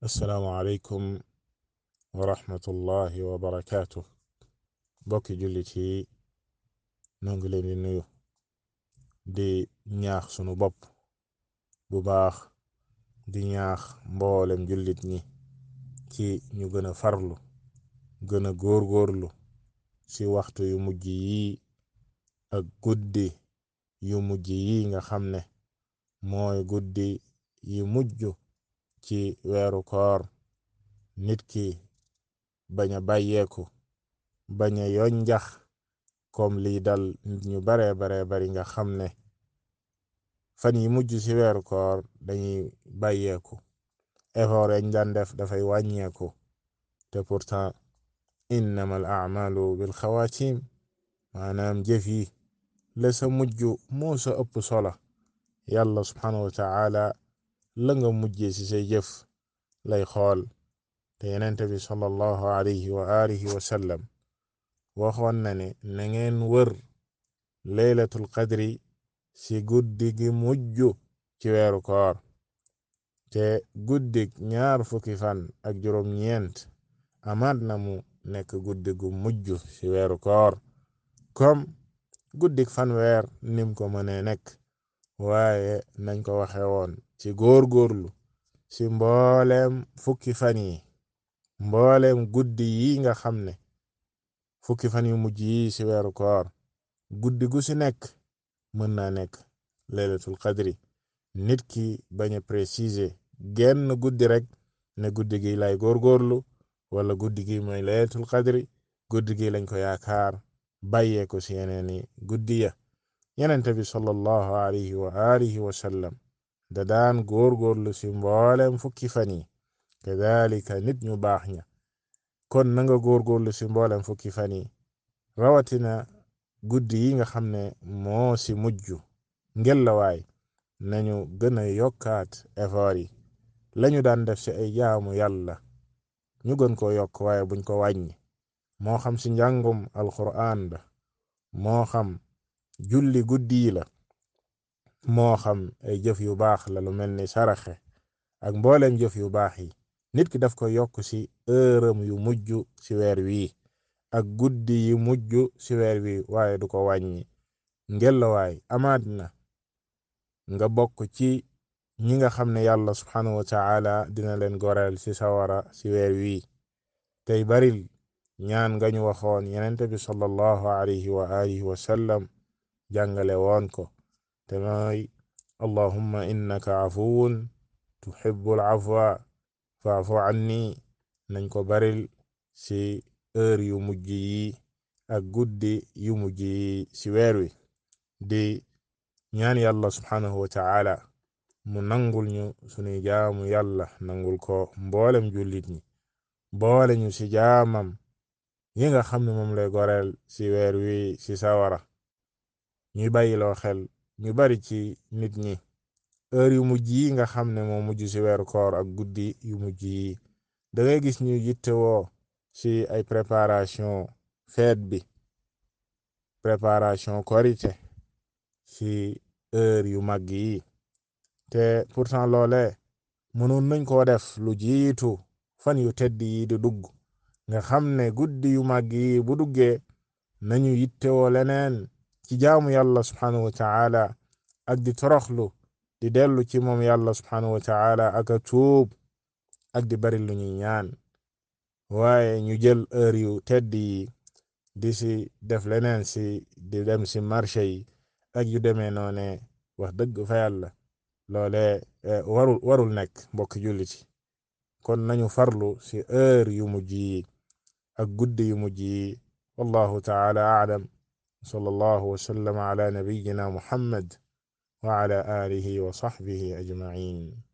assalaamu aleykum wa rahmatullahi wa barakaatu bokki jullit yi noo ngi leen di nuyu di ñaax sunu bopp bu baax di ñaax mboolem jullit ñi ci ñu gën a farlu gën a góorgóorlu ci waxtu yu mujj yi ak guddi yu mujj yi nga xam ne mooy guddi yi mujj ci weeru koor nit ki bañ a bàyyeeku bañ a yonjax comme lii dal nit ñu bare bare bari nga xam ne fan yi mujj ci weeru koor dañuy bàyyeeku effort yañ daan def dafay wàññeeku te pourtant innamal a'malu bil xawaatim maanaam jëf yi la sa mujj moo sa ëpp solo yàlla subhanahu wa ta'ala la nga mujjee ci say jëf lay xool te yenente bi sallallahu alayhi wa alihi wa sallam waxoon na ne na ngeen wër laylatul qadri ci guddi gi mujj ci weeru koor te guddig ñaar fukki fan ak juróom ñeent amaat na mu nekk guddi gu mujj ci weeru koor comme guddig fanweer nim ko mënee nekk waaye nañ ko waxe woon ci góor-góorlu ci mbooleem fukki fan yi mbooleem guddi yi nga xam ne fukki fan yu mujj yi ci weeru koor guddi gu ci nekk mën naa nekk laylatul qadri nit ki bañ a préciser genn guddi rek ne guddi gi lay góor-góorlu wala guddi gi mooy laylatul qadri guddi gi lañ ko yaakaar bàyyee ko ci yeneeni guddi ya yenente bi sallallahu alayhi wa alihi wa sallam da daan góor-góorlu ci mboolem fukki fan yi kadalika nit ñu baax ña kon na nga góor-góorlu ci mboolem fukki fan yi rawatina guddi yi nga xam ne moo ci mujj ngelawaay nañu gën a yokkaat effort yi lañu daan def ci ay jaamu yàlla ñu gën ko yokk waaye buñ ko wàññi moo xam ci njàngum alquran la moo xam julli guddi yi la moo xam ay jëf yu baax la lu mel ni saraxe ak mbooleem jëf yu baax yi nit ki daf ko yokk ci ërëm yu mujj ci weer wii ak guddi yi mujj ci weer wi waaye du ko wàññi ngelawaay amaat na nga bokk ci ñi nga xam ne yàlla subhanahu wa ta'ala dina leen goreel ci sawara ci weer wii tey baril ñaan nga ñu waxoon yenente bi sallallahu alayhi wa alihi wa sallam jàngale woon ko te mooy allahumma innaka afuwun tuhibbul afwa faafu anni nañ ko baril ci heure yu mujj yi ak guddi yu mujj yi ci weer wi di ñaan yàlla subhanahu wa ta'ala mu nangul ñu sunuy jaamu yàlla nangul ko mboolem jullit ñi boole ñu ci jaamam yi nga xam ne moom lay goreel ci weer wi ci sawara ñuy bàyyiloo xel ñu bari ci nit ñi heure yu mujj yi nga xam ne moo mujj ci weeru koor ak guddi yu mujj yi da ngay gis ñu yittewoo ci ay préparation fête bi préparation korite ci heure yu mag yi te pourtant loole mënoon nañ koo def lu jiitu fan yu tedd yi di dugg nga xam ne guddi yu mag yi bu duggee nañu yittewoo leneen ci jaamu yàlla subhanahu wa ta'ala ak di toroxlu di dellu ci moom yàlla subhanahu wa ta'ala ak a tuub ak di bari lu ñuy ñaan waaye ñu jël heure yu tedd yi di si def leneen si di dem si marché yi ak yu demee noone wax dëgg fa yàlla loole warul warul nekk mbokk jullit kon nañu farlu si heure yu mujj yi ak guddi yu mujj yi wallahu ta'ala a'lam sallallahu wa sallam ala nabiyyina muhammad wa ala alihi wa sahbihi ajma'in